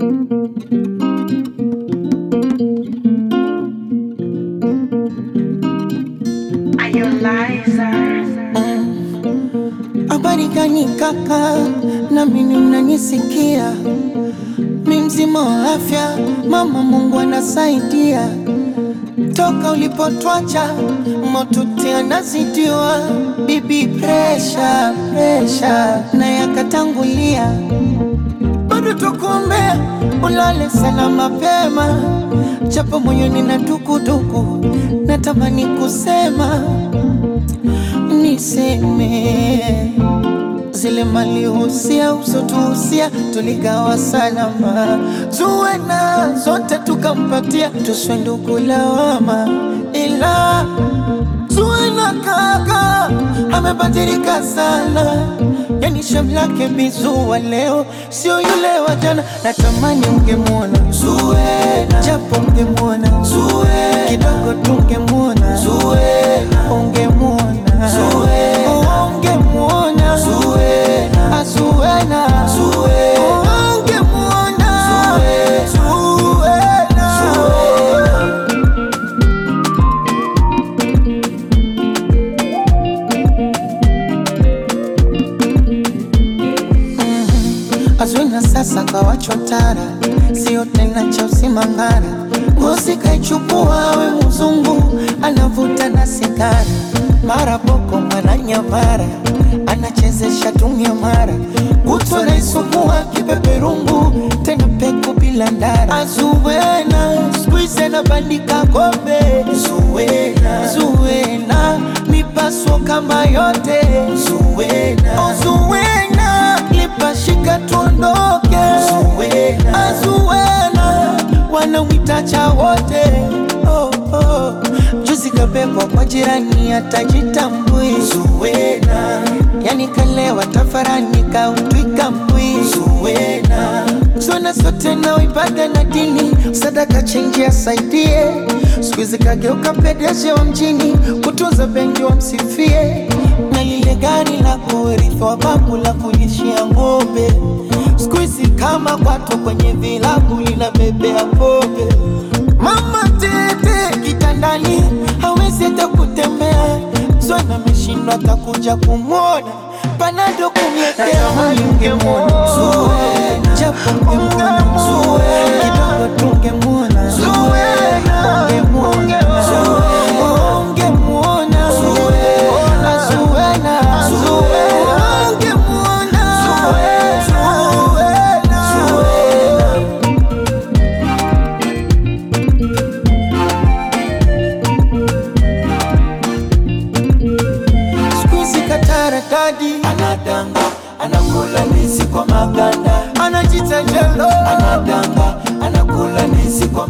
Habari gani kaka, na mimi mnanisikia? Mi mzima wa afya, mama Mungu anasaidia. Toka ulipotwacha motuti anazidiwa, bibi presha presha na yakatangulia, bado tukuombea ulale sana mapema, japo moyoni na dukuduku, natamani kusema niseme zile malihusia usotuhusia tuligawa salama, tuwe na zote tukampatia, tuswe ndugu lawama, ila tuwe na kaka amebadilika sana, yani shem lake bizua leo sio yule wa jana. Natamani ungemwona Zuena, japo ungemwona Zuena, kidogo tungemwona Zuena, ungemwona Zuena, ungemwona Zuena, Azuena, ungemwona Zuena. Azwina sasa kawachotara, sio tena cha usimangara. Ngozi kaichukua we mzungu, anavuta na sigara, mara boko mara nyamara, anachezesha tumia mara, kutwa naisukua kipeperungu, tena peku bila ndara. Azuwena skuize na bandika kombe, Zuwena, Zuwena mipaso kama yote, Zuwena, oh, Zuwena lipashika tuondoke, Zuwena, Azuwena wanamwita cha wote oh, oh. Juzi kabebwa kwa jirani atajitambui, Zuwena yani kalewa tafarani kautwika mbwi, Zuwena Zuwena sote na ibada na dini, sadaka chenji asaidie, siku hizi kageuka pedeje wa mjini, kutunza benki wamsifie, na lile gari la kurithi wa babu la kulishia ng'ombe siku hizi kama kwato kwenye vilabu linabebea pombe. Mama tete kitandani hawezi hata kutembea, Zuena ameshindwa atakuja kumwona panado kumletea hali ungemwona Zuena, japo ungemwona Zuena, kidogo tungemwona Zuena, ungemwona Zuena, ungemwona Zuena, Zuena, Zuena, ungemwona Zuena, Zuena. Siku hizi katarakadi anadanga, anakula ndizi kwa maganda, anajita jelo, anadanga, anakula ndizi kwa